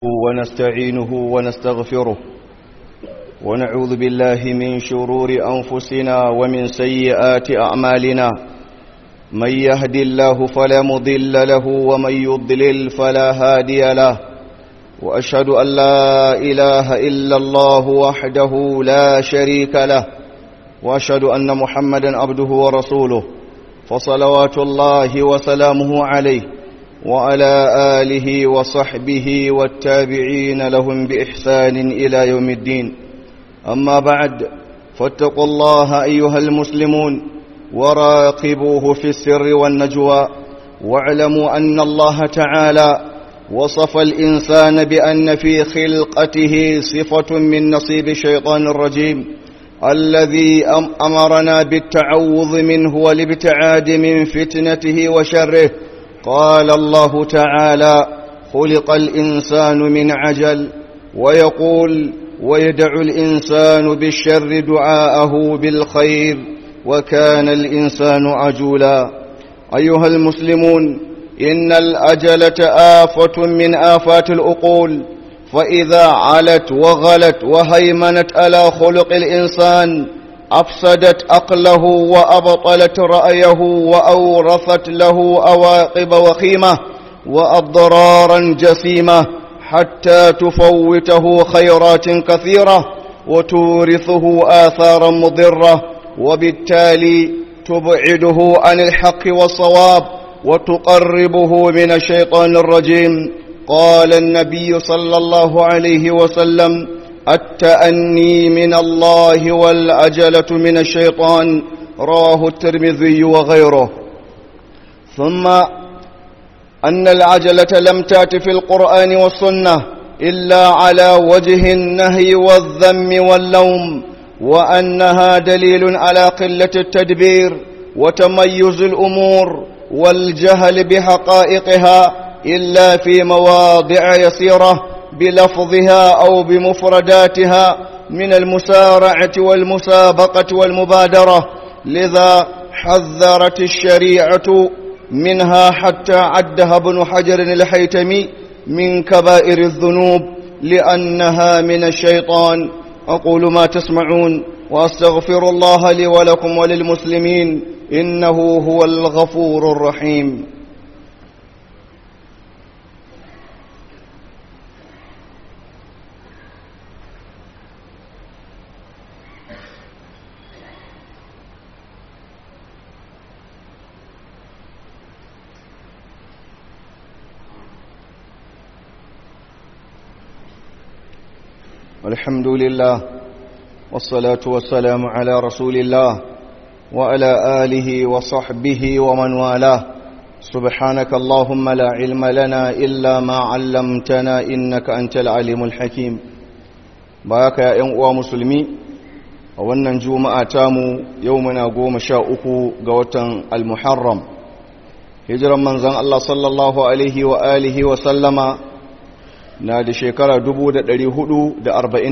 ونستعينه ونستغفره ونعوذ بالله من شرور أنفسنا ومن سيئات أعمالنا من يهد الله فلا مضل له ومن يضلل فلا هادي له وأشهد أن لا إله إلا الله وحده لا شريك له وأشهد أن محمدا عبده ورسوله فصلوات الله وسلامه عليه وعلى آله وصحبه والتابعين لهم بإحسان إلى يوم الدين أما بعد فاتقوا الله أيها المسلمون وراقبوه في السر والنجوى واعلموا أن الله تعالى وصف الإنسان بأن في خلقته صفة من نصيب الشيطان الرجيم الذي أمرنا بالتعوذ منه والابتعاد من فتنته وشره قال الله تعالى خلق الإنسان من عجل ويقول ويدع الإنسان بالشر دعاءه بالخير وكان الإنسان عجولا أيها المسلمون إن الأجلة آفة من آفات الأقول فإذا علت وغلت وهيمنت على خلق الإنسان أفسدت عقله وأبطلت رأيه وأورثت له أواقب وخيمة وأضرارا جسيمة حتى تفوته خيرات كثيرة وتورثه آثارا مضرة وبالتالي تبعده عن الحق والصواب وتقربه من الشيطان الرجيم قال النبي صلى الله عليه وسلم التأني من الله والأجلة من الشيطان رواه الترمذي وغيره ثم أن العجلة لم تأت في القرآن والسنة إلا على وجه النهي والذم واللوم وأنها دليل على قلة التدبير وتميز الأمور والجهل بحقائقها إلا في مواضع يسيرة بلفظها أو بمفرداتها من المسارعة والمسابقة والمبادرة لذا حذرت الشريعة منها حتى عدها ابن حجر الحيتمي من كبائر الذنوب لأنها من الشيطان أقول ما تسمعون وأستغفر الله لي ولكم وللمسلمين إنه هو الغفور الرحيم الحمد لله والصلاة والسلام على رسول الله وعلى آله وصحبه ومن والاه سبحانك اللهم لا علم لنا إلا ما علمتنا إنك أنت العليم الحكيم باك يا أنقوى مسلمي wannan juma'a tamu yau muna goma sha uku ga watan al-muharram hijiran manzan Allah sallallahu alaihi wa alihi wa sallama na da shekara hudu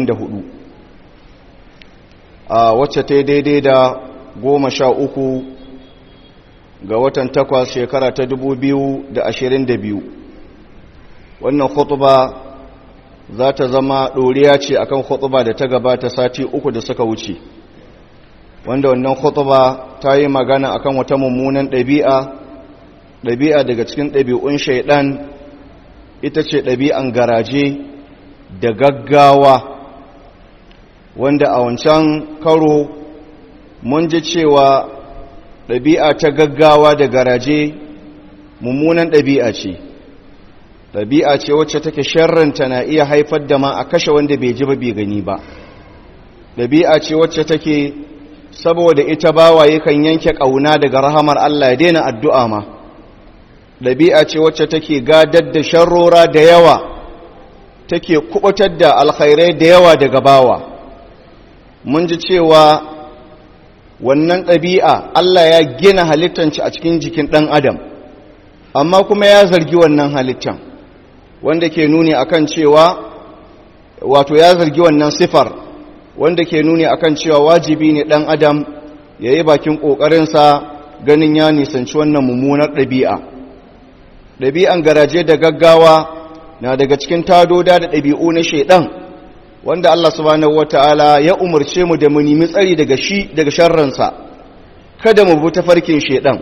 a wacce ta daidai da goma sha uku ga watan takwas shekara ta biyu. wannan khutuba za ta zama ɗoriya ce akan khutuba da ta gabata sati uku da suka wuce wanda wannan khutuba ta yi magana akan wata mummunan ɗabi'a ɗabi'a daga cikin ɗabi'un shaiɗan ita ce ɗabi'an garaje da gaggawa wanda a wancan karo mun ji cewa ɗabi'a ta gaggawa da garaje mummunan ɗabi'a ce ɗabi'a ce wacce take sharranta na iya haifar da ma a kashe wanda bai ji ba bai gani ba ɗabi'a ce wacce take saboda ita bawaye kan yanke ƙauna daga rahamar Allah ya daina addu'a ma ɗabi'a ce wacce take gadar da sharrora da yawa take kubutar da alkhairai da yawa daga bawa mun ji cewa wannan ɗabi'a Allah ya gina halittanci a cikin jikin ɗan adam amma kuma ya zargi wannan halittan wanda ke nuni akan cewa wato ya zargi wannan sifar wanda ke nuni akan cewa wajibi ne ɗan adam ya yi bakin ƙoƙarinsa ganin ya nisanci wannan mummunar ɗabi'a ɗabi'an garaje da gaggawa na daga cikin tadoda da ɗabi'u na shaidan wanda Allah subhanahu wata'ala ya umarce mu da mu nemi tsari daga shi daga sharransa kada mu bi tafarkin shaidan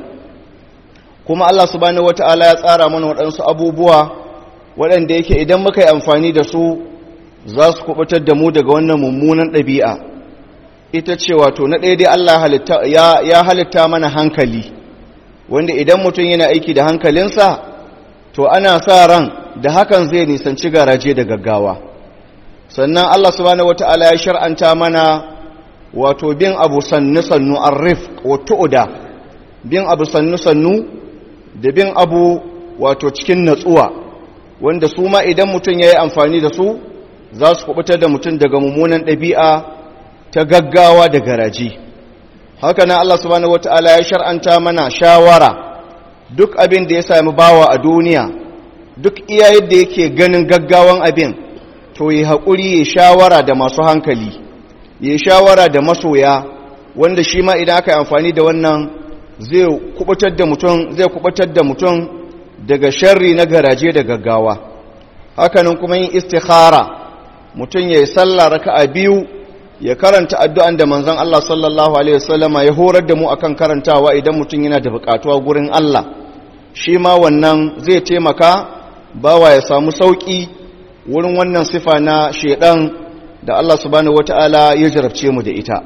kuma Allah subhanahu wata'ala ya tsara mana waɗansu abubuwa waɗanda yake idan muka yi amfani da su za su kubutar da mu daga wannan mummunan ɗabi'a ita ce wato na ɗaya dai Allah ya halitta mana hankali wanda idan mutum yana aiki da hankalinsa to ana sa ran da hakan zai nisanci garaje da gaggawa sannan Allah subhanahu wata'ala ya shar'anta mana wato bin abu sannu sannu arif wa tu'da bin abu sannu sannu da bin abu wato cikin natsuwa wanda su ma idan mutum ya yi amfani da su za su kubutar da mutum daga mummunan ɗabi'a ta gaggawa da garaji haka nan Allah subhanahu wata'ala ya shar'anta mana shawara duk abin da ya sami bawa a duniya duk iya yadda yake ganin gaggawan abin to yi haƙuri ya shawara da masu hankali ya shawara da masoya wanda shi ma idan aka yi amfani da wannan zai kubutar da mutum zai kubutar da mutum daga sharri na garaje da gaggawa hakanan kuma yin istikhara mutum ya yi sallah raka'a biyu ya karanta addu'an da manzon Allah sallallahu alaihi wasallama ya horar da mu akan karantawa idan mutum yana da bukatuwa gurin Allah shi ma wannan zai taimaka bawa ya samu sauki wurin wannan sifa na shedan da Allah subhanahu wataala ya jarabce mu da ita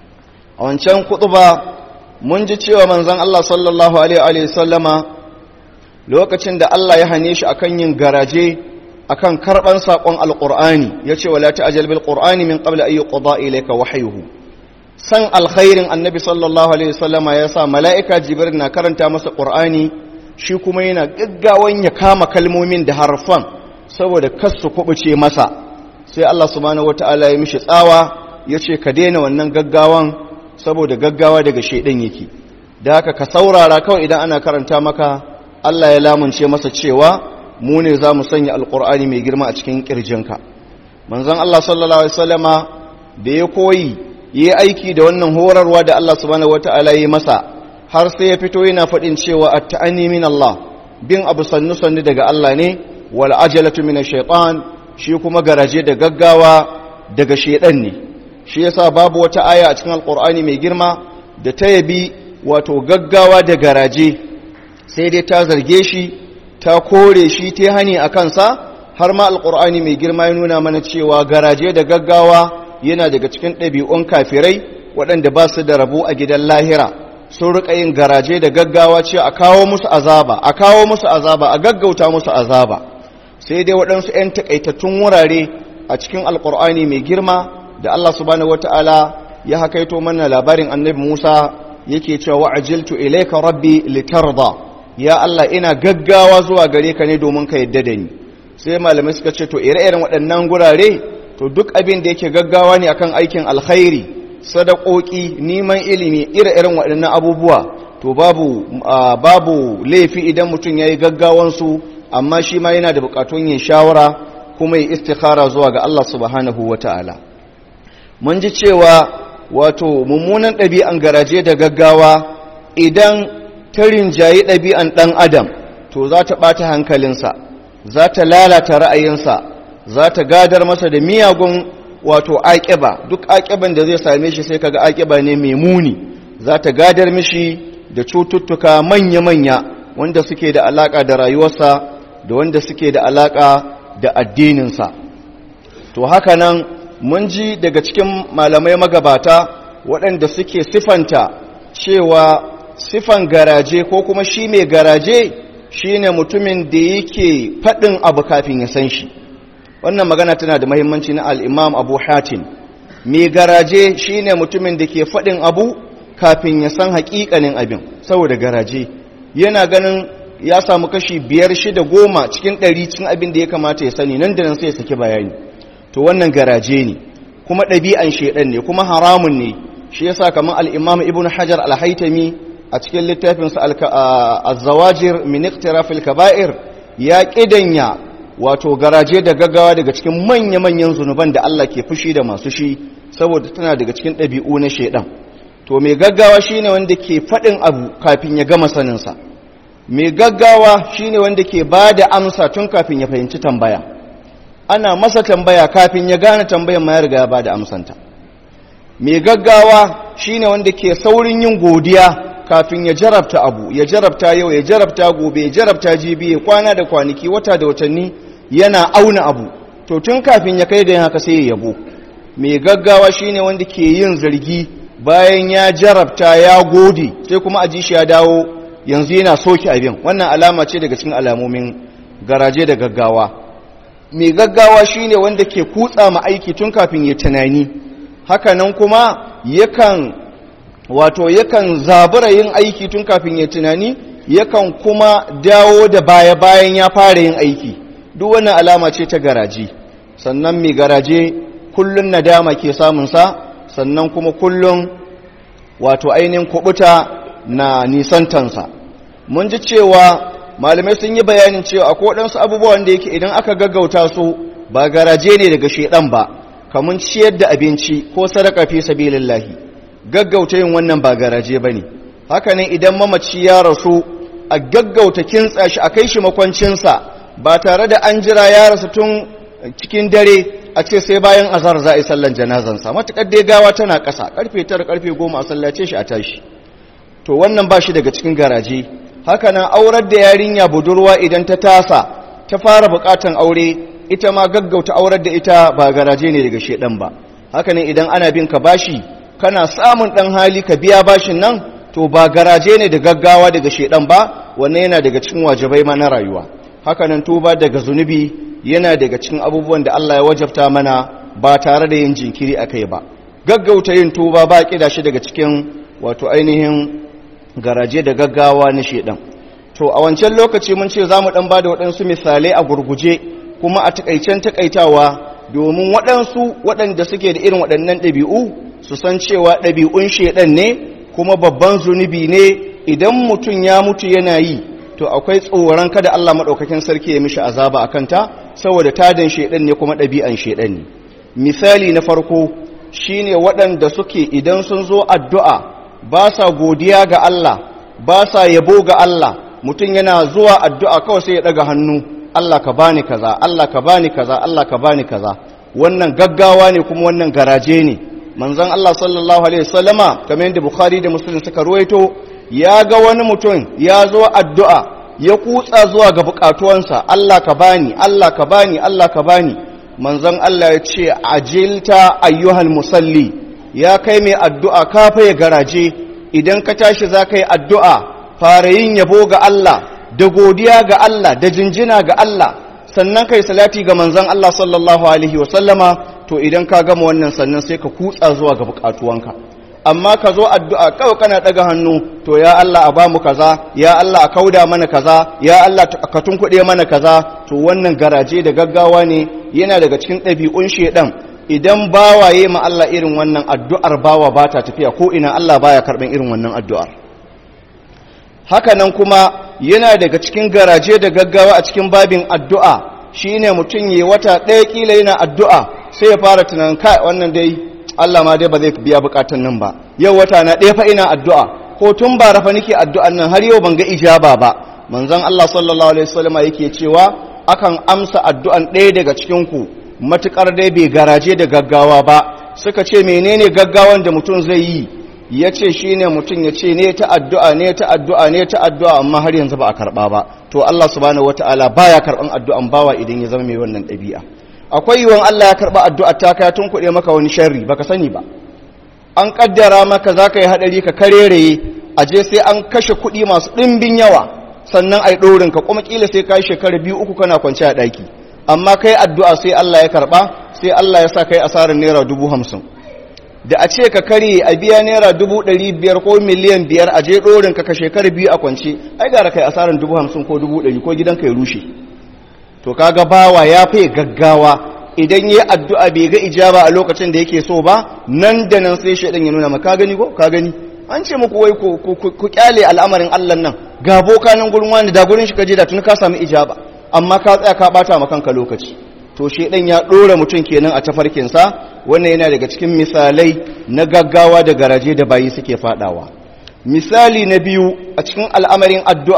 a wancan kutuba mun ji cewa manzon Allah sallallahu alaihi wasallama lokacin da Allah ya hane shi akan yin garaje akan karban sakon alqur'ani yace wala ta'jal bil qur'ani min qabli ay yuqda ilayka wahyuhu san alkhairin annabi sallallahu alaihi wasallama yasa malaika jibril na karanta masa qur'ani shi kuma yana gaggawan ya kama kalmomin da harfan saboda kasu kubuce masa sai Allah subhanahu wataala ya mishi tsawa yace ka daina wannan gaggawan saboda gaggawa daga shedan yake da haka ka saurara kawai idan ana karanta maka Allah ya lamunce masa cewa mu ne za mu sanya alkur'ani mai girma a cikin ƙirjinka manzon Allah sallallahu alaihi wasallama da ya koyi yi aiki da wannan horarwa da Allah subhanahu wata'ala yi masa har sai ya fito yana faɗin cewa at-ta'ani min Allah bin abu sannu sannu daga Allah ne wal ajalatu min ash-shaytan shi kuma garaje da gaggawa daga shaydan ne shi yasa babu wata aya a cikin alkur'ani mai girma da ta yabi wato gaggawa da garaje sai dai ta zarge shi ta kore shi ta hani a kansa har ma alkur'ani mai girma ya nuna mana cewa garaje da gaggawa yana daga cikin ɗabi'un kafirai waɗanda ba su da rabo a gidan lahira sun riƙa yin garaje da gaggawa ce a kawo musu azaba a kawo musu azaba a gaggauta musu azaba sai dai waɗansu 'yan taƙaitattun wurare a cikin alkur'ani mai girma da allah subhanahu wata'ala ya hakaito mana labarin annabi musa yake cewa wa'ajiltu ilayka rabbi litarda ya Allah ina gaggawa zuwa gare ka ne domin ka yadda da ni sai malamai suka ce to ire-iren waɗannan gurare to duk abin da yake gaggawa ne akan aikin alkhairi sadakoki neman ilimi ire-iren waɗannan abubuwa to babu babu laifi idan mutum yayi gaggawan su amma shi ma yana da bukatun yin shawara kuma yi istikhara zuwa ga Allah subhanahu wataala mun ji cewa wato mummunan ɗabi'an garaje da gaggawa idan ta rinjayi ɗabi'an ɗan adam to za ta ɓata hankalinsa za ta lalata ra'ayinsa za ta gadar masa da miyagun wato aƙiba duk aƙiban da zai same shi sai kaga aƙiba ne mai muni za ta gadar mishi da cututtuka manya-manya wanda suke da alaƙa da rayuwarsa da wanda suke da alaƙa da addininsa to haka nan mun ji daga cikin malamai magabata waɗanda suke sifanta cewa sifan garaje ko kuma shi mai garaje shi ne mutumin da yake faɗin abu kafin ya san shi wannan magana tana da mahimmanci na al'imam abu hatin mai garaje shi ne mutumin da ke faɗin abu kafin ya san haƙiƙanin abin saboda garaje yana ganin ya samu kashi biyar shida goma cikin ɗari cikin abin da ya kamata ya sani nan da nan sai ya saki bayani to wannan garaje ne kuma ɗabi'an shaiɗan ne kuma haramun ne shi yasa kamar al-imam ibn hajar al-haitami a cikin littafinsa az-zawajir min iqtirafil kaba'ir ya kidanya wato garaje da gaggawa daga cikin manya-manyan zunuban da Allah ke fushi da masu shi saboda tana daga cikin ɗabi'u na shaiɗan to mai gaggawa shine wanda ke faɗin abu kafin ya gama saninsa mai gaggawa shine wanda ke ba da amsa tun kafin ya fahimci tambaya ana masa tambaya kafin ya gane tambayan ma ya riga ya ba da amsanta mai gaggawa shine wanda ke saurin yin godiya kafin ya jarabta abu ya jarabta yau ya jarabta gobe ya jarabta jibi ya kwana da kwanaki wata da watanni yana auna abu to tun kafin ya kai ga yin haka sai ya yabo mai gaggawa shine wanda ke yin zargi bayan ya jarabta ya gode sai kuma aji shi ya dawo yanzu yana soke abin wannan alama ce daga cikin alamomin garaje da gaggawa mai gaggawa shine wanda ke kutsa ma aiki tun kafin ya tunani hakanan kuma yakan wato yakan zabura yin aiki tun kafin ya tunani yakan kuma dawo da baya bayan ya fara yin aiki duk wannan alama ce ta garaje sannan mai garaje kullun nadama ke samunsa sannan kuma kullun wato ainihin kubuta na nisantansa mun ji cewa malamai sun yi bayanin cewa akwai waɗansu abubuwan da yake idan aka gaggauta su ba garaje ne daga shedan ba kamun ciyar da abinci ko sadaka fi sabilillahi gaggauta yin wannan ba garaje bane haka ne idan mamaci ya rasu a gaggauta kintsa shi a kai shi makwancinsa ba tare da an jira ya rasu tun cikin dare a ce sai bayan azhar za a yi sallan janazansa matukar dai gawa tana ƙasa karfe 9 karfe 10 a sallace shi a tashi to wannan ba shi daga cikin garaje haka nan aurar da yarinya budurwa idan ta tasa ta fara bukatan aure ita ma gaggauta aurar da ita ba garaje ne daga shedan ba haka nan idan ana bin ka bashi kana samun dan hali ka biya bashin nan to ba garaje ne da gaggawa daga shedan ba wannan yana daga cikin wajibai ma na rayuwa haka nan tuba daga zunubi yana daga cikin abubuwan da Allah ya wajabta mana ba tare da yin jinkiri akai ba gaggauta yin tuba ba kida shi daga cikin wato ainihin garaje da gaggawa na shedan to a wancan lokaci mun ce za mu dan ba da waɗansu misalai a gurguje kuma a takaicen takaitawa domin waɗansu waɗanda suke da irin waɗannan ɗabi'u su san cewa ɗabi'un shedan ne kuma babban zunubi ne idan mutum ya mutu yana yi to akwai tsoron kada Allah maɗaukakin sarki ya mishi azaba a kanta saboda tadin shedan ne kuma ɗabi'an shedan ne misali na farko shine waɗanda suke idan sun zo addu'a ba sa godiya ga Allah ba sa yabo ga Allah mutum yana zuwa addu'a kawai sai ya daga hannu Allah ka bani kaza Allah ka bani kaza Allah ka bani kaza wannan gaggawa ne kuma wannan garaje ne manzon Allah sallallahu alaihi wasallama kamar yadda Bukhari da Muslim suka ruwaito ya ga wani mutum ya zo addu'a ya kutsa zuwa ga bukatuwansa Allah ka bani Allah ka bani Allah ka bani manzon Allah ya ce ajilta ayyuhal musalli ya kai mai addu'a kafa ya garaje idan ka tashi za ka yi addu'a fara yin yabo ga Allah da godiya ga Allah da jinjina ga Allah sannan kai salati ga manzon Allah sallallahu alaihi wasallama to idan ka gama wannan sannan sai ka kutsa zuwa ga bukatuwanka amma ka zo addu'a kawai kana daga hannu to ya Allah a bamu kaza ya Allah a kauda mana kaza ya Allah ka tunkuɗe mana kaza to wannan garaje da gaggawa ne yana daga cikin ɗabi'un shedan idan bawaye ma Allah irin wannan addu'ar bawa ba ta tafiya ko ina Allah baya karɓar irin wannan addu'ar haka nan kuma yana daga cikin garaje da gaggawa a cikin babin addu'a shine mutum yi wata ɗaya kila yana addu'a sai ya fara tunanin kai wannan dai Allah ma dai ba zai biya bukatun nan ba yau wata na ɗaya fa ina addu'a ko tun ba rafa nake addu'an nan har yau ban ga ijaba ba manzon Allah sallallahu alaihi wasallam yake cewa akan amsa addu'an ɗaya daga cikin ku matukar dai bai garaje da gaggawa ba suka ce menene gaggawan da mutum zai yi ya ce shi ne mutum ya ce ne ta addu'a ne ta addu'a ne ta addu'a amma har yanzu ba a karɓa ba to Allah subhanahu wata'ala baya karɓan addu'an bawa idan ya zama mai wannan ɗabi'a akwai yiwuwan Allah ya karɓa addu'a ta ka tun kuɗe maka wani sharri baka sani ba an kaddara maka za ka yi haɗari ka kareraye a je sai an kashe kuɗi masu ɗimbin yawa sannan a yi ɗorin ka kuma ƙila sai ka yi shekara biyu uku kana kwance a ɗaki amma kai addu'a sai Allah ya karɓa sai Allah ya sa kai asarar naira dubu hamsin da a ce ka kare a biya naira dubu ɗari biyar ko miliyan biyar a je ɗorin ka ka shekara biyu a kwance ai gara kai asarar dubu hamsin ko dubu ɗari ko gidan ka ya rushe to kaga bawa ya fi gaggawa idan yi addu'a bai ga ijaba a lokacin da yake so ba nan da nan sai shaidan ya nuna ma ka gani ko ka gani an ce muku wai ku kyale al'amarin Allah nan ga boka nan gurin wani da gurin shi ka je da tun ka samu ijaba amma ka tsaya ka bata ma kanka lokaci to shaidan ya dora mutum kenan a tafarkinsa wannan yana daga cikin misalai na gaggawa da garaje da bayi suke fadawa misali na biyu a cikin al'amarin addu'a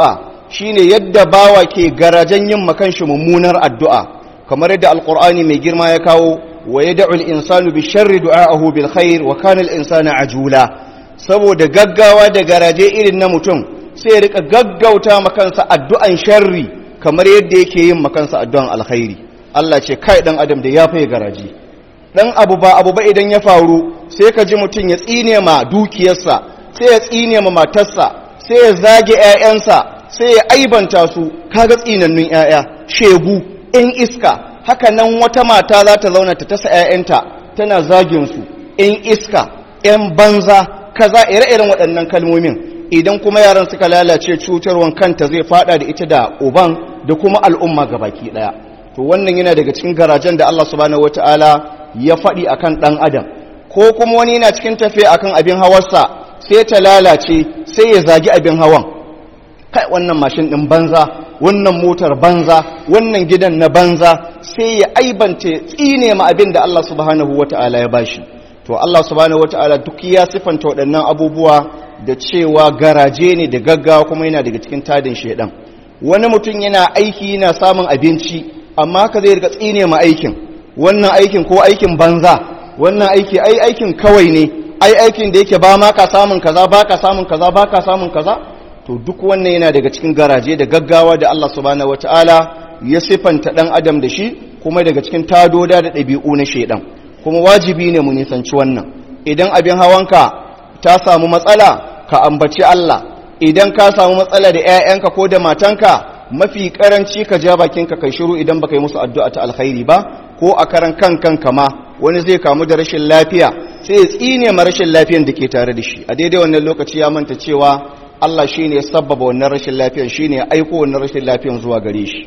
shine yadda bawa ke garajen yin makanshi mummunar addu'a kamar yadda alqur'ani mai girma ya kawo wa yad'u al-insanu bi sharri du'a'ahu bil khair wa kana al-insanu ajula saboda gaggawa da garaje irin na mutum sai ya rika gaggauta makansa addu'an sharri kamar yadda yake yin makansa addu'an alkhairi Allah ce kai dan adam da ya faye garaje dan abu ba abu ba idan ya faru sai ka ji mutum ya tsine ma dukiyarsa sai ya tsine ma matarsa sai ya zage ƴaƴansa sai ya aibanta su kaga tsinannun ƴaƴa shegu in iska haka nan wata mata za ta zauna ta tasa ƴaƴanta tana zagin su in iska ƴan banza kaza ire-iren waɗannan kalmomin idan kuma yaran suka lalace cutarwan kanta zai fada da ita da uban da kuma al'umma gabaki daya to wannan yana daga cikin garajen da Allah subhanahu wataala ya faɗi akan ɗan adam ko kuma wani yana cikin tafiya akan abin hawarsa sai ta lalace sai ya zagi abin hawan kai wannan mashin ɗin banza wannan motar banza wannan gidan na banza sai ya aibance tsine ma abin da Allah subhanahu wataala ya bashi to Allah subhanahu wataala duk ya sifanta waɗannan abubuwa da cewa garaje ne da gaggawa kuma yana daga cikin tadin shedan wani mutum yana aiki yana samun abinci amma ka zai riga tsine ma aikin wannan aikin ko aikin banza wannan aiki ai aikin kawai ne ai aikin da yake ba ma ka samun kaza ba ka samun kaza ba ka samun kaza to duk wannan yana daga cikin garaje da gaggawa da Allah subhanahu wataala ya sifanta dan adam da shi kuma daga cikin tadoda da ɗabi'u na shedan kuma wajibi ne mu nisanci wannan idan abin hawanka ta samu matsala ka ambaci Allah idan ka samu matsala da 'ya'yanka ko da matanka mafi karanci ka ja bakinka kai shiru idan baka yi musu addu'a ta alkhairi ba ko a karan kan kanka ma wani zai kamu da rashin lafiya sai ya tsine ma rashin lafiyan da ke tare da shi a daidai wannan lokaci ya manta cewa Allah shine ya sabbaba wannan rashin lafiyan shine ya aiko wannan rashin lafiyan zuwa gare shi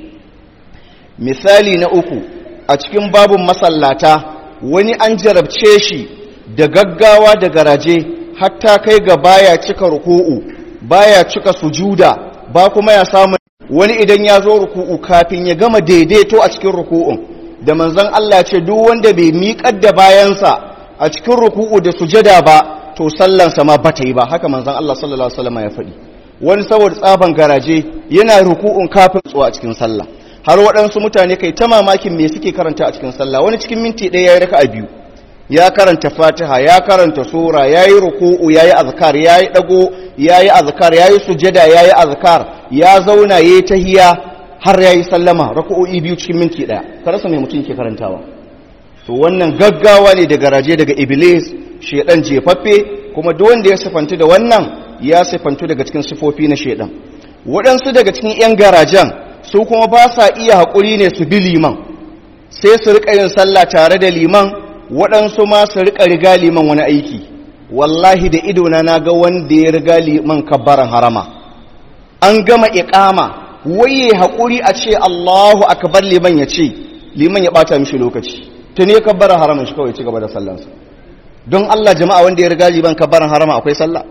misali na uku a cikin babun masallata wani an jarabce shi da gaggawa da garaje hatta kai ga baya cika ruku'u baya cika sujuda ba kuma ya samu wani idan ya zo ruku'u kafin ya gama daidaito a cikin ruku'un da manzon Allah ce duk wanda bai miƙar da bayansa a cikin ruku'u da sujada ba to sallansa ma bata yi ba haka manzon Allah sallallahu alaihi wasallam ya faɗi wani saboda tsaban garaje yana ruku'un kafin tsuwa a cikin sallah har waɗansu mutane kai ta mamakin me suke karanta a cikin sallah wani cikin minti ɗaya ya yi raka'a biyu ya karanta fatiha ya karanta sura ya yi ruku'u ya yi azkar ya yi ɗago ya yi azkar ya yi sujada ya yi azkar ya zauna ya yi tahiya har ya yi sallama raku'o'i biyu cikin minti ɗaya ka rasa mai mutum ke karantawa to wannan gaggawa ne daga raje daga iblis shedan jefaffe kuma duk wanda ya sifantu da wannan ya sifantu daga cikin sifofi na shedan waɗansu daga cikin 'yan garajen su kuma ba sa iya haƙuri ne su bi liman sai su riƙa yin sallah tare da liman waɗansu ma su riƙa riga liman wani aiki wallahi da idona na ga wanda ya riga liman kabbaran harama an gama iƙama waye haƙuri a ce Allahu akbar liman ya ce liman ya ɓata mishi lokaci tuni ya kabbara haraman shi kawai ci gaba da sallansa don Allah jama'a wanda ya riga liman kabbaran harama akwai sallah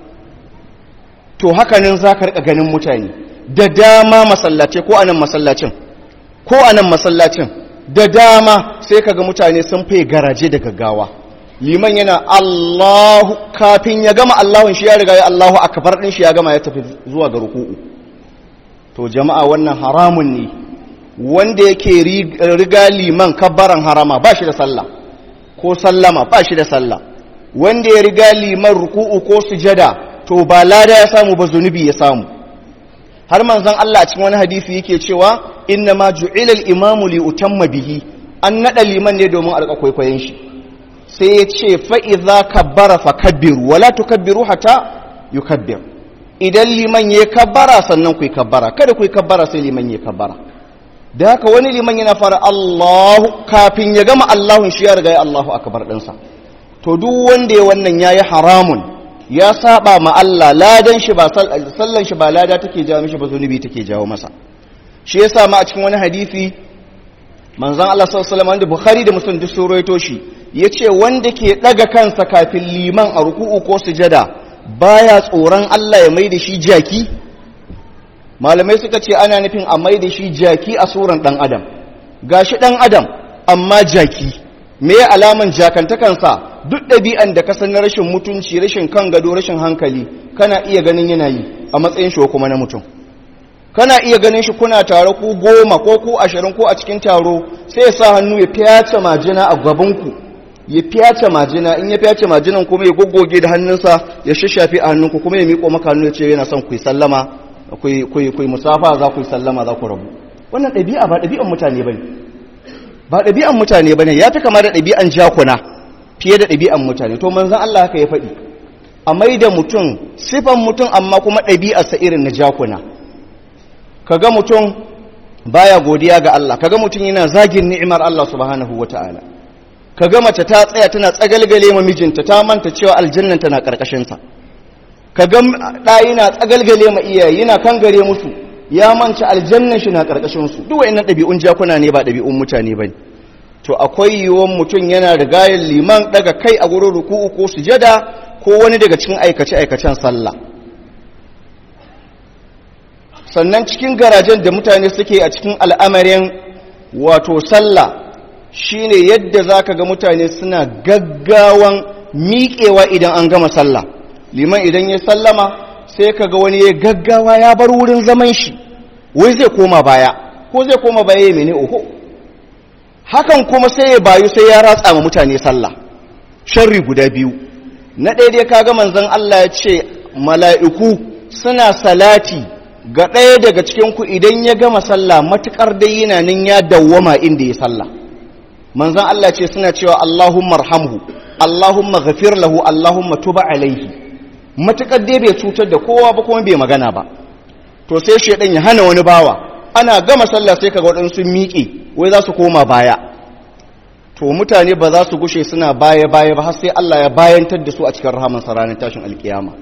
to hakanin za ka riƙa ganin mutane da dama masallace ko anan masallacin ko anan masallacin da dama sai kaga mutane sun fai garaje da gaggawa liman yana Allahu kafin ya gama Allahun shi ya riga ya Allahu akbar din shi ya gama ya tafi zuwa ga ruku'u to jama'a wannan haramun ne wanda yake riga liman kabbaran harama ba shi da sallah ko sallama ba shi da sallah wanda ya riga liman ruku'u ko sujada to ba lada ya samu ba zunubi ya samu har manzon Allah a cikin wani hadisi yake cewa inna ma ju'ila al-imamu li utamma bihi an nada liman ne domin alƙa kwaikwayon shi sai ya ce fa idza kabbara fakabbiru wala tukabbiru hatta yukabbir idan liman ya kabbara sannan ku kabbara kada ku kabbara sai liman ya kabbara da haka wani liman yana fara Allahu kafin ya gama Allahun shi ya riga ya Allahu akbar ɗinsa to duk wanda ya wannan yayi haramun ya saba ma Allah ladan shi ba sallan shi ba lada take jawo mishi ba zunubi take jawo masa shi yasa ma a cikin wani hadisi manzon Allah sallallahu alaihi wasallam da Bukhari da Muslim duk sun rawaito shi yace wanda ke daga kansa kafin liman a ruku'u ko sujada baya tsoron Allah ya mai da shi jaki malamai suka ce ana nufin a mai da shi jaki a suran dan adam gashi dan adam amma jaki me alaman jakantakansa duk ɗabi'an da ka san na rashin mutunci rashin kan gado rashin hankali kana iya ganin yana yi a matsayin shi kuma na mutum kana iya ganin shi kuna tare ku goma ko ku ashirin ko a cikin taro sai ya sa hannu ya fyace majina a gabanku ya fyace majina in ya fyace majinan kuma ya goggoge da hannunsa ya shashafe a hannunku kuma ya miƙo maka hannu ya ce yana son ku yi sallama ku yi musafa za ku yi sallama za ku rabu wannan ɗabi'a ba ɗabi'an mutane ba ne ba ɗabi'an mutane ba ne ya fi kama da ɗabi'an jakuna fiye da ɗabi'an mutane to manzan Allah haka ya faɗi a mai da mutum sifan mutum amma kuma ɗabi'arsa irin na jakuna kaga mutum baya godiya ga Allah kaga mutum yana zagin ni'imar Allah subhanahu wata'ala kaga mace ta tsaya tana tsagalgale ma mijinta ta manta cewa aljannan tana karkashin sa kaga da yana tsagalgale ma iyaye yana kangare musu ya manta aljannan shi na karkashin su duk wayannan dabi'un jakuna ne ba dabi'un mutane bane to akwai yiwuwan mutum yana rigayen liman daga kai a gurin ruku'u ko sujada ko wani daga cikin aikace aikacen sallah sannan cikin garajen da mutane suke a cikin al'amarin wato sallah shine yadda za ka ga mutane suna gaggawan miƙewa idan an gama sallah liman idan ya sallama sai ka ga wani ya gaggawa ya bar wurin zaman shi wai zai koma baya ko zai koma baya ya mene oho hakan kuma sai ya bayu sai ya ratsa ma mutane sallah sharri guda biyu na ɗaya ka ga manzon Allah ya ce mala'iku suna salati ga ɗaya daga cikinku idan ya gama sallah matuƙar dai yana nan ya dawwama inda ya sallah manzan Allah ce suna cewa Allahumma arhamhu Allahumma ghafir lahu Allahumma tuba alaihi matuƙar dai bai cutar da kowa ba kuma bai magana ba to sai shedan ya hana wani bawa ana gama sallah sai kaga waɗansu miƙe wai za su koma baya to mutane ba za su gushe suna baya baya ba har sai Allah ya bayantar da su a cikin rahamansa ranar tashin alkiyama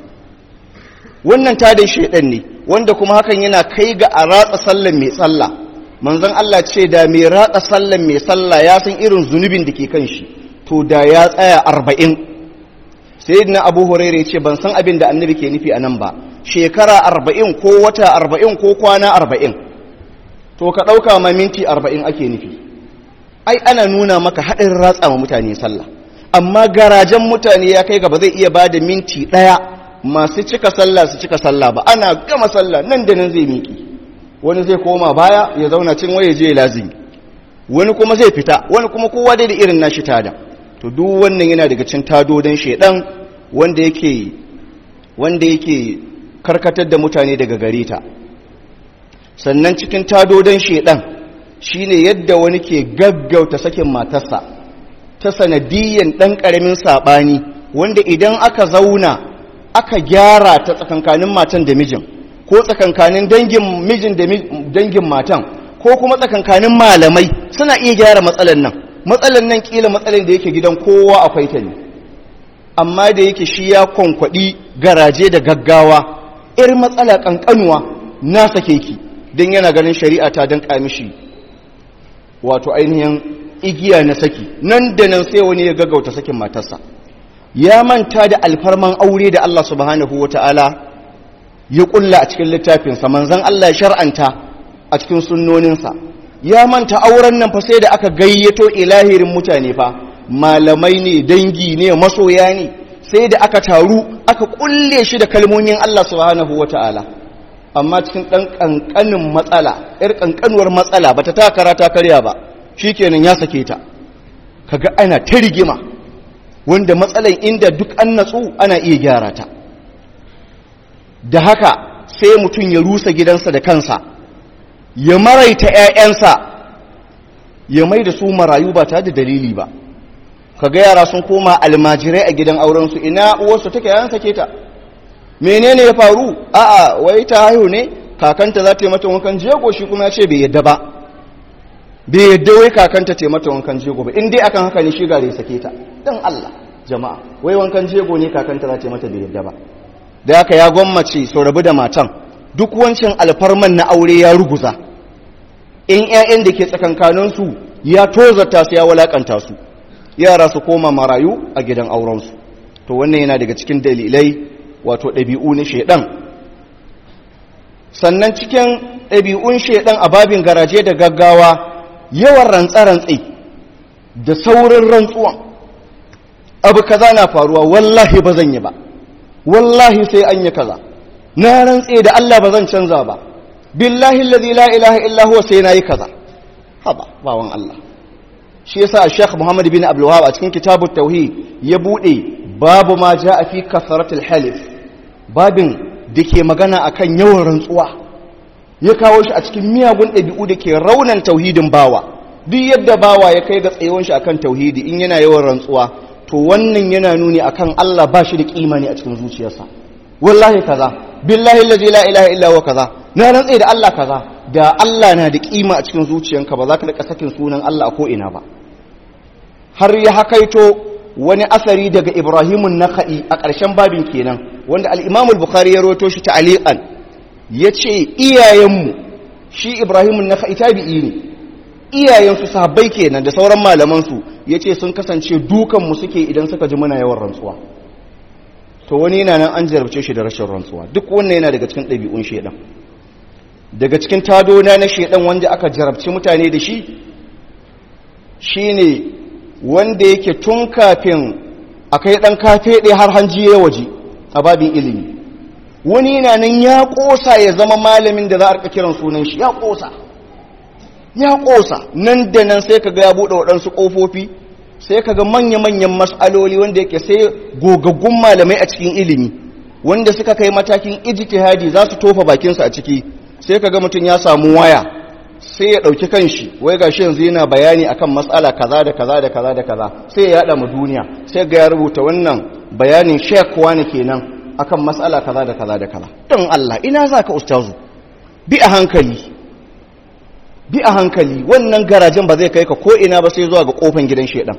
wannan tadin shaidan ne wanda kuma hakan yana kai ga a ratsa sallan mai sallah manzon Allah ce da mai ratsa sallan mai sallah ya san irin zunubin da ke kan shi to da ya tsaya arba'in sayyidina abu hurairah ce ban san abin da annabi ke nufi a nan ba shekara arba'in ko wata arba'in ko kwana arba'in to ka ɗauka ma minti arba'in ake nufi ai ana nuna maka haɗin ratsa ma mutane sallah amma garajen mutane ya kai ga ba zai iya ba da minti ɗaya masu cika sallah su cika sallah ba ana gama sallah nan da nan zai miƙi wani zai koma baya ya zauna cin waye je lazimi wani kuma zai fita wani kuma kowa dai da irin nashi tada to duk wannan yana daga cin tadodin shedan wanda yake wanda yake karkatar da mutane daga gare ta sannan cikin tadodin shedan shine yadda wani ke gaggauta sakin matarsa ta sanadiyan dan karamin sabani wanda idan aka zauna aka gyara ta tsakankanin matan da mijin ko tsakankanin dangin mijin da dangin matan ko kuma tsakankanin malamai suna iya gyara matsalan nan matsalan nan kila matsalan da yake gidan kowa akwai ta ne amma da yake shi ya kwankwaɗi garaje da gaggawa ir matsala kankanuwa na sake ki don yana ganin shari'a ta dan kamishi wato ainihin igiya na saki nan da nan sai wani ya gaggauta sakin matarsa ya manta da alfarman aure da Allah subhanahu wa ta'ala ya kulla a cikin littafinsa manzan Allah shar'anta a cikin sunnoninsa ya manta auren nan fa sai da aka gayyato ilahirin mutane fa malamai ne dangi ne masoya ne sai da aka taru aka kulle shi da kalmomin Allah subhanahu wa ta'ala amma cikin ɗan ƙanƙanin matsala ‘yar ƙanƙanuwar matsala ba ta takara ta karya ba shi kenan ya sake ta kaga ana ta rigima wanda matsalan inda duk an natsu ana iya gyara ta da haka sai mutum ya rusa gidansa da kansa ya maraita 'ya'yansa ya mai da su marayu ba tare da dalili ba kaga yara sun koma almajirai a gidan aurensu ina uwarsu take yan sake ta menene ya faru a'a wai ta haihu ne kakanta za ta yi mata wankan jego shi kuma ya ce bai yadda ba bai yadda wai kakanta ta yi mata wankan jego ba in dai akan haka ne shi gare ya sake ta dan Allah jama'a wai wankan jego ne kakanta za ta yi mata bai yadda ba da haka ya gwammace sau rabu da matan duk wancan alfarman na aure ya ruguza in 'ya'yan da ke tsakankaninsu ya tozarta su ya walakanta su yara su koma marayu a gidan aurensu to wannan yana daga cikin dalilai wato ɗabi'u na shaidan sannan cikin ɗabi'un shaidan a babin garaje da gaggawa yawan rantsa-rantsi da saurin rantsuwan abu kaza na faruwa wallahi ba zan yi ba wallahi sai an yi kaza na rantse da Allah ba zan canza ba billahi allazi la ilaha illa huwa sai nayi kaza haba bawan Allah shi yasa Sheikh Muhammad bin Abdul Wahhab a cikin kitabut tauhid ya bude babu ma jaa fi kasratil halif babin dake magana akan yawan rantsuwa ya kawo shi a cikin miyagun ɗabi'u da ke raunan tauhidin bawa duk yadda bawa ya kai ga tsayuwan shi akan tauhidi in yana yawan rantsuwa to wannan yana nuni akan Allah ba shi da kima ne a cikin zuciyarsa wallahi kaza billahi allazi la ilaha illa huwa kaza na rantsa da Allah kaza da Allah na da kima a cikin zuciyanka ba za ka rika sakin sunan Allah a ko ina ba har ya hakaito wani asari daga Ibrahimun Nakhai a ƙarshen babin kenan wanda al-Imam al-Bukhari ya rawaito shi ta'aliqan yace iyayenmu shi Ibrahimun Nakhai tabi'i ne iyayensu sahabbai kenan da sauran malaman su yace sun kasance dukan mu suke idan suka ji muna yawan rantsuwa to wani yana nan an jarabce shi da rashin rantsuwa duk wannan yana daga cikin ɗabi'un shedan daga cikin tadona na shedan wanda aka jarabci mutane da shi shine wanda yake tun kafin akai dan kafe ɗaya har hanji ya waje a babin ilimi wani yana nan ya ƙosa ya zama malamin da za a rika kiran sunan shi ya ƙosa ya ƙosa nan da nan sai ka ga ya buɗe waɗansu ƙofofi sai kaga manya-manyan mas'aloli wanda yake sai gogaggun malamai a cikin ilimi wanda suka kai matakin ijtihadi za su tofa bakinsu a ciki sai kaga mutum ya samu waya sai ya ɗauki kanshi wai gashi yanzu yana bayani akan mas'ala kaza da kaza da kaza da kaza sai ya yada mu duniya sai ga ya rubuta wannan bayanin shek wani kenan akan mas'ala kaza da kaza da kaza don Allah ina zaka ustazu bi a hankali bi a hankali wannan garajen ba zai kai ka ko ina ba sai zuwa ga kofan gidan shedan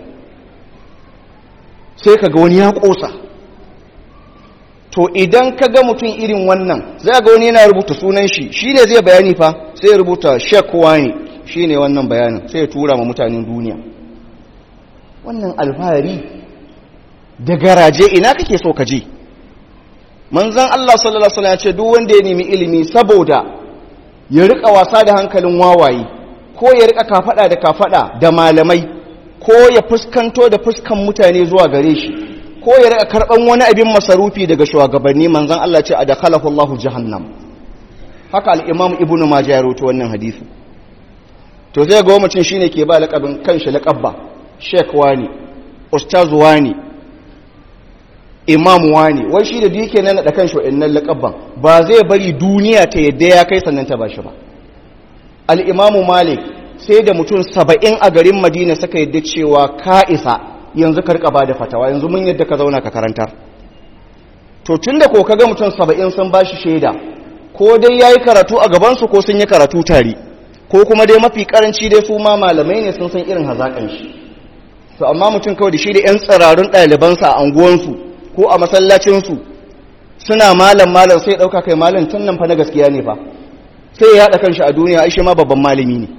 sai ka ga wani ya kosa to idan ka ga mutum irin wannan zai ga wani yana rubuta sunan shi shi ne zai bayani fa sai ya rubuta shekwa ne shi ne wannan bayanin sai ya tura ma mutanen duniya wannan alfahari da garaje ina kake so ka je manzan Allah sallallahu Alaihi wasallam ya ce duk wanda ya nemi ilimi saboda ya rika wasa da hankalin wawaye ko ya rika kafada da kafada da malamai ko ya fuskanto da fuskan mutane zuwa gare shi ko ya rika karban wani abin masarufi daga shugabanni manzon Allah ce adakhalahu Allahu jahannam haka al-Imam Ibn Majah ya rawaito wannan hadisi to zai ga mutum shine ke ba laqabin kanshi laqabba sheikh wani ustaz wani imam wani wai shi da dike nan da kanshi wa'annan laqabban ba zai bari duniya ta yadda ya kai sannan ta bashi ba al-Imam Malik sai da mutum saba'in a garin madina suka yadda cewa ka isa yanzu ka ba da fatawa yanzu mun yadda ka zauna ka karantar to tun da ko kaga mutum saba'in sun ba shi shaida ko dai ya yi karatu a gabansu ko sun yi karatu tare ko kuma dai mafi karanci dai su ma malamai ne sun san irin hazaƙan shi to amma mutum kawai da shi da 'yan tsirarun ɗalibansa a anguwansu ko a masallacinsu suna malam malam sai ɗauka kai malam tun nan fa na gaskiya ne fa sai ya haɗa kanshi a duniya ai shi ma babban malami ne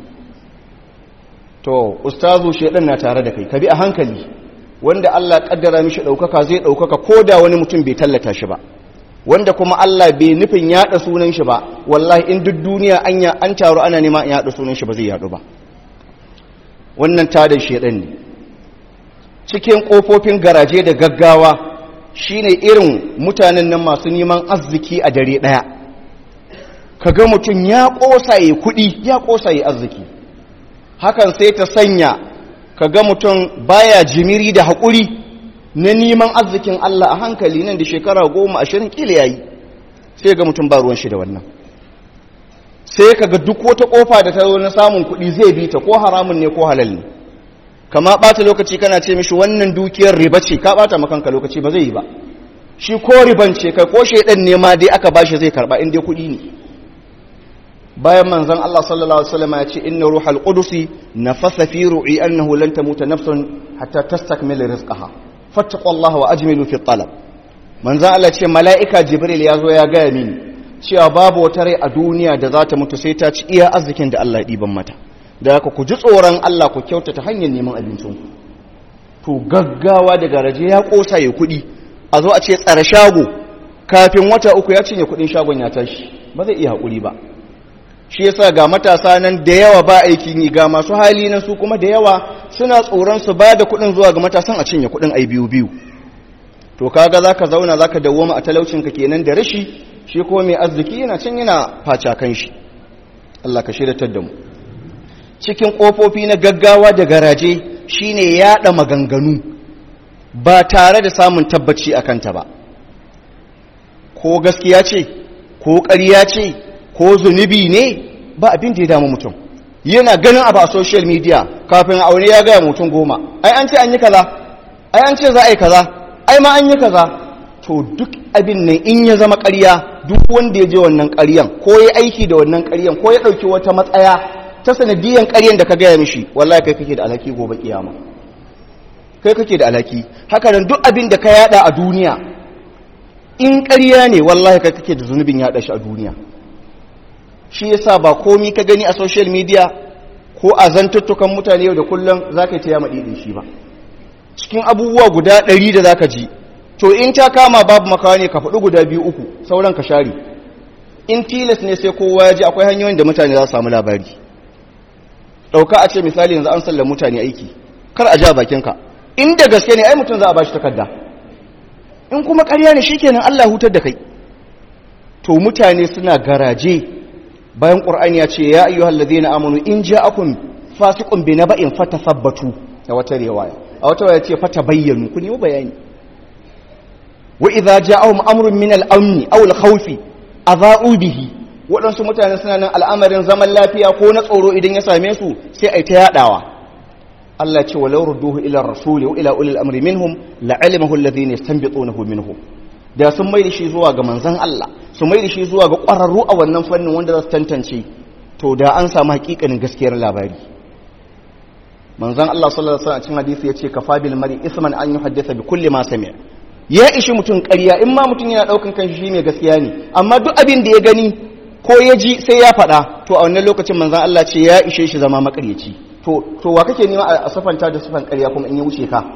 to ustazu shedan na tare da kai ka bi a hankali wanda Allah kaddara mishi daukaka zai daukaka koda wani mutum bai tallata shi ba wanda kuma Allah bai nufin yada sunan shi ba wallahi in duk duniya anya an taru ana nema in yada sunan shi ba zai yadu ba wannan tada shedan ne cikin kofofin garaje da gaggawa shine irin mutanen nan masu neman arziki a dare daya kaga mutum ya kosa yi kudi ya kosa yi arziki hakan sai ta sanya ka ga mutum baya jimiri da haƙuri na neman arzikin Allah a hankali nan da shekara goma ashirin kila yayi sai ga mutum ba ruwan shi da wannan sai ka ga duk wata ƙofa da ta zo na samun kuɗi zai bi ta ko haramun ne ko halal ne kama ɓata lokaci kana ce mishi wannan dukiyar riba ce ka ɓata makanka lokaci ba zai yi ba shi ko riban ce kai ko shaidan ne ma dai aka bashi zai karɓa in dai kuɗi ne bayan manzon Allah sallallahu alaihi wasallam ya ce inna ruhal qudusi nafasa fi ru'i annahu lan tamuta nafsun hatta tastakmila rizqaha fattaqullaha wa ajmilu fi talab manzon Allah ce mala'ika jibril ya zo ya gaya mini cewa babu wata rai a duniya da za ta mutu sai ta ci iya arzikin da Allah ya diban mata da haka ku ji tsoron Allah ku kyautata hanyar neman abincin ku to gaggawa daga raje ya kosa ya kuɗi a zo a ce tsare shago kafin wata uku ya cinye kuɗin shagon ya tashi ba zai iya haƙuri ba shi yasa ga matasa nan da yawa ba aikin yi ga masu hali nan su kuma da yawa suna tsoron su ba da kuɗin zuwa ga matasan a cinye kuɗin ai biyu biyu to kaga zaka zauna zaka dawoma a talaucinka kenan da rashi shi kuma mai arziki yana can yana faca kan shi Allah ka shiryatar da mu cikin ƙofofi na gaggawa da garaje shine yaɗa maganganu ba tare da samun tabbaci a kanta ba ko gaskiya ce ko ƙarya ce ko zunubi ne ba abin da ya damu mutum yana ganin abu a social media kafin aure ya gaya mutum goma ai an ce an yi kaza ai an ce za a yi kaza ai ma an yi kaza to duk abin nan in ya zama ƙarya duk wanda ya je wannan ƙaryan ko ya aiki da wannan ƙaryan ko ya ɗauki wata matsaya ta sanadiyan ƙaryan da ka gaya mishi wallahi kai kake da alhaki gobe kiyama kai kake da alhaki haka nan duk abin da ka yada a duniya in ƙarya ne wallahi kai kake da zunubin yada shi a duniya shi yasa ba komi ka gani a social media ko a zantuttukan mutane yau da kullum za ka yi ta yama ɗiɗin shi ba cikin abubuwa guda ɗari da za ka ji to in ta kama babu makawa ne ka faɗi guda biyu uku sauran ka share in tilas ne sai kowa ya ji akwai hanyoyin da mutane za su samu labari ɗauka a ce misali yanzu an sallar mutane aiki kar a ja bakinka inda gaske ne ai mutum za a ba shi takarda in kuma ƙarya ne shikenan Allah hutar da kai to mutane suna garaje bayan ƙur'ani ya ce ya ayyuhal ladina amanu in ja'akum fasiqun bi naba'in fatathabbatu da wata riwaya a wata riwaya ce fatabayyanu ku nemi bayani wa idza ja'ahum amrun min al-amn aw al-khawf adha'u bihi waɗansu mutane suna nan al'amarin zaman lafiya ko na tsoro idan ya same su sai ai ta yadawa Allah ce walau rudduhu ila rasuli wa ila ulil amri minhum la'alimahu alladhina yastanbitunahu minhum da sun mai da shi zuwa ga manzon Allah su mai da shi zuwa ga ƙwararru a wannan fannin wanda za su tantance to da an samu hakikanin gaskiyar labari manzon Allah sallallahu alaihi wasallam a cikin hadisi yace kafa bil mari isman an yuhaddisa bi kulli ma sami'a ya ishi mutum ƙarya in ma mutum yana daukan kanshi shi mai gaskiya ne amma duk abin da ya gani ko ya ji sai ya faɗa to a wannan lokacin manzon Allah ce ya ishe shi zama makaryaci to to wa kake nema a safanta da sufan ƙarya kuma in ya wuce ka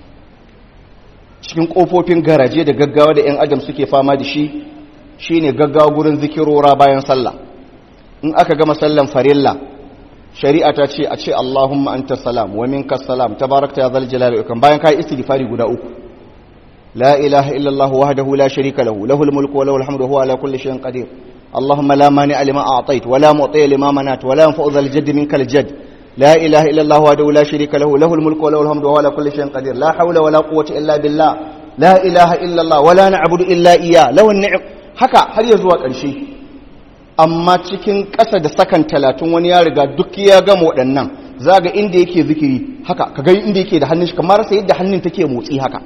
cikin kofofin garaje da gaggawa da 'yan adam suke fama da shi shine gaggawa gurin zikirora bayan sallah in aka gama sallan farilla shari'a ta ce a ce Allahumma anta salam wa minka salam tabarakta ya zal jalali ikram bayan kai istighfari guda uku la ilaha illa Allah wahdahu la sharika lahu lahul mulku wa lahul hamdu huwa ala kulli shay'in qadir اللهم لا مانع لما أعطيت ولا معطي لما منعت ولا ينفع ذا الجد منك الجد لا إله إلا الله وحده لا شريك له له الملك وله الحمد وهو على كل شيء قدير لا حول ولا قوة إلا بالله لا إله إلا الله ولا نعبد إلا إياه له النعم haka har ya zuwa ƙarshe amma cikin ƙasa da sakan talatin wani ya riga duk ya gama waɗannan za ga inda yake zikiri haka ka ga inda yake da hannun shi kamar sai yadda hannun take motsi haka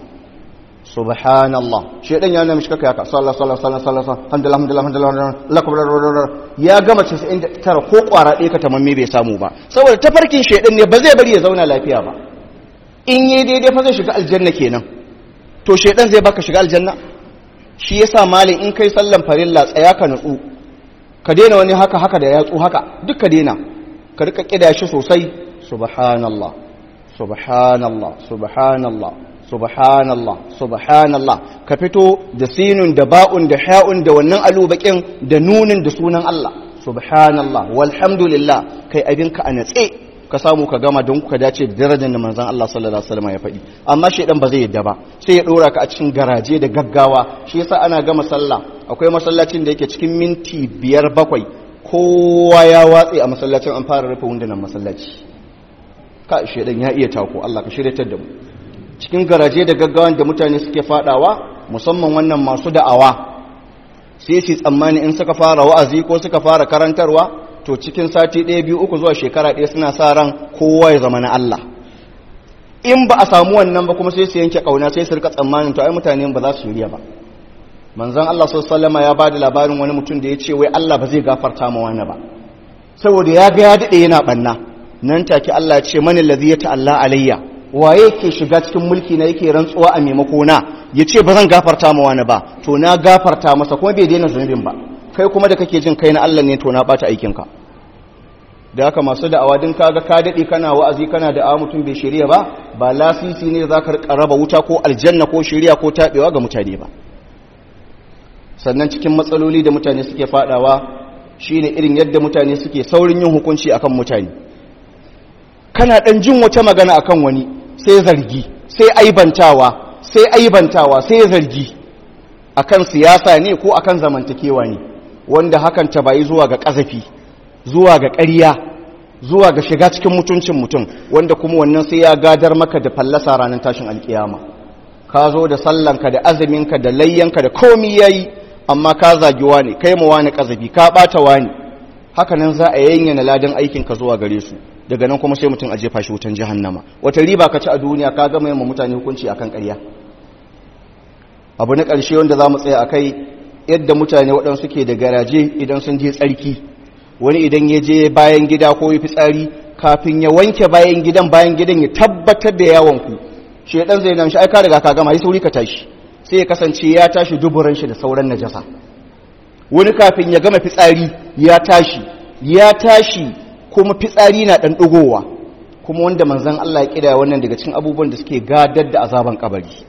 subhanallah shedan ya nemi shi kaka haka sallallahu sallallahu sallallahu sallallahu alhamdulillah alhamdulillah alhamdulillah ya gama 99 ko kwara ɗaya ka tamamme bai samu ba saboda tafarkin shedan ne ba zai bari ya zauna lafiya ba in yi daidai fa zai shiga aljanna kenan to shedan zai baka shiga aljanna shi yasa malin in kai sallan farilla tsaya ka nutsu ka daina wani haka haka da yatsu haka duk ka daina ka rika kida shi sosai subhanallah subhanallah subhanallah subhanallah subhanallah ka fito da sinun da ba'un da ha'un da wannan alubakin da nunin da sunan Allah subhanallah walhamdulillah kai abinka a natse ka samu ka gama don ka dace da darajar da manzon Allah sallallahu alaihi wasallam ya faɗi amma shedan ba zai yadda ba sai ya dora ka a cikin garaje da gaggawa shi yasa ana gama sallah akwai masallacin da yake cikin minti biyar bakwai kowa ya watse a masallacin an fara rufe wundunan masallaci ka shedan ya iya tako Allah ka shiryatar da mu cikin garaje da gaggawan da mutane suke fadawa musamman wannan masu da'awa sai su tsammani in suka fara wa'azi ko suka fara karantarwa to cikin sati ɗaya biyu uku zuwa shekara ɗaya suna sa ran kowa ya zama na Allah in ba a samu wannan ba kuma sai su yanke kauna sai su rika tsammanin to ai mutane ba za su shirya ba manzon Allah sallallahu ya bada labarin wani mutum da ya ce wai Allah ba zai gafarta ma wani ba saboda ya ga ya dade yana banna nan take Allah ya ce mani ladhi ya ta'alla alayya waye ke shiga cikin mulki na yake rantsuwa a maimako na yace ba zan gafarta ma wani ba to na gafarta masa kuma bai daina zunubin ba kai kuma da kake jin kai na Allah ne to na bata aikin ka da haka masu da'awa din kaga ka dade kana wa'azi kana da'awa mutum bai shirya ba ba lasisi ne zaka raba wuta ko aljanna ko shirya ko tabewa ga mutane ba sannan cikin matsaloli da mutane suke fadawa shine irin yadda mutane suke saurin yin hukunci akan mutane kana dan jin wata magana akan wani sai zargi sai aibantawa sai aibantawa sai zargi akan siyasa ne ko akan zamantakewa ne wanda hakan ta bayi zuwa ga kazafi zuwa ga ƙarya zuwa ga shiga cikin mutuncin mutum wanda kuma wannan sai ya gadar maka da fallasa ranar tashin alkiyama ka zo da sallanka da azuminka da layyanka da komi yayi amma ka zagi wani kai mu wani kazabi ka bata wani haka nan za a yanyana ladan aikin ka zuwa gare su daga nan kuma sai mutum a jefa shi wutan jahannama wata riba ka ci a duniya ka gama yamma mutane hukunci akan ƙarya abu na ƙarshe wanda za mu tsaya a kai yadda mutane waɗansu ke da garaje idan sun je tsarki wani idan ya je bayan gida ko ya fitsari kafin ya wanke bayan gidan bayan gidan ya tabbatar da yawon ku shedan zai namshi ai ka riga ka gama yi sauri ka tashi sai ya kasance ya tashi duburan shi da sauran najasa wani kafin ya gama fitsari ya tashi ya tashi kuma fitsari na dan dugowa kuma wanda manzon Allah ya kida wannan daga cikin abubuwan da suke gadar da azaban kabari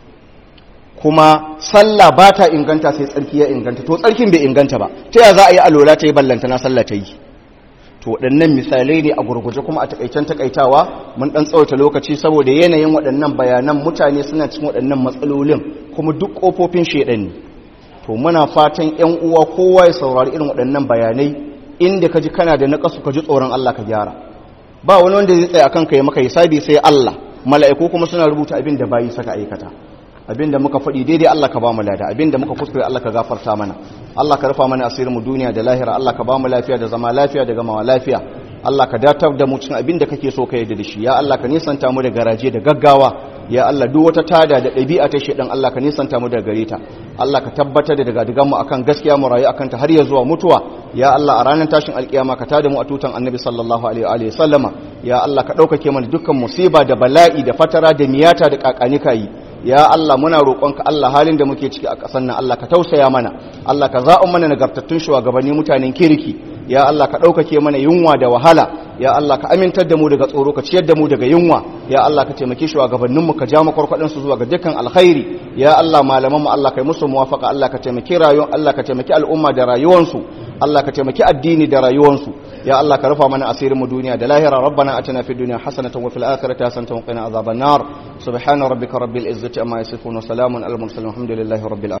kuma sallah ba ta inganta sai tsarki ya inganta to tsarkin bai inganta ba ta ya za a yi alola ta yi ballanta na sallah ta yi to waɗannan misalai ne a gurguje kuma a takaicen takaitawa mun ɗan tsawaita lokaci saboda yanayin waɗannan bayanan mutane suna cikin waɗannan matsalolin kuma duk ƙofofin shaiɗan ne to muna fatan ƴan uwa kowa ya saurari irin waɗannan bayanai inda ka ji kana da naƙasu ka ji tsoron Allah ka gyara ba wani wanda zai tsaya akan ka yi maka hisabi sai Allah mala'iku kuma suna rubuta abin da bayi saka aikata abinda muka faɗi daidai Allah ka ba mu lada abinda muka kuskure Allah ka gafarta mana Allah ka rufa mana asirin mu duniya da lahira Allah ka ba mu lafiya da zama lafiya da gamawa lafiya Allah ka datar da mu cikin abinda kake so ka yarda da shi ya Allah ka nisanta mu da garaje da gaggawa ya Allah duk wata tada da ɗabi'a ta shedan Allah ka nisanta mu daga gare ta Allah ka tabbatar da daga digan mu akan gaskiya mu rayu akan ta har ya zuwa mutuwa ya Allah a ranar tashin alkiyama ka tada mu a tutan annabi sallallahu alaihi wa sallama ya Allah ka ɗaukake mana dukkan musiba da bala'i da fatara da miyata da kakanika yi ya Allah muna roƙonka Allah halin da muke ciki a ƙasar nan Allah ka tausaya mana Allah ka za'un mana nagartattun shugabanni mutanen kirki ya Allah ka ɗaukake mana yunwa da wahala ya Allah ka amintar da mu daga tsoro ka ciyar da mu daga yunwa ya Allah ka taimaki shugabannin mu ka ja makwarkwadin su zuwa ga dukkan alkhairi ya Allah malaman mu Allah kai musu muwafaqa Allah ka taimaki rayuwar Allah ka taimaki al'umma da rayuwansu Allah ka taimaki addini da rayuwansu ya Allah ka rufa mana asirin mu duniya da lahira rabbana atina fid dunya hasanatan wa fil akhirati hasanatan wa qina adhaban nar subhana rabbika rabbil izzati amma yasifun wa salamun alal mursalin alhamdulillahi rabbil alamin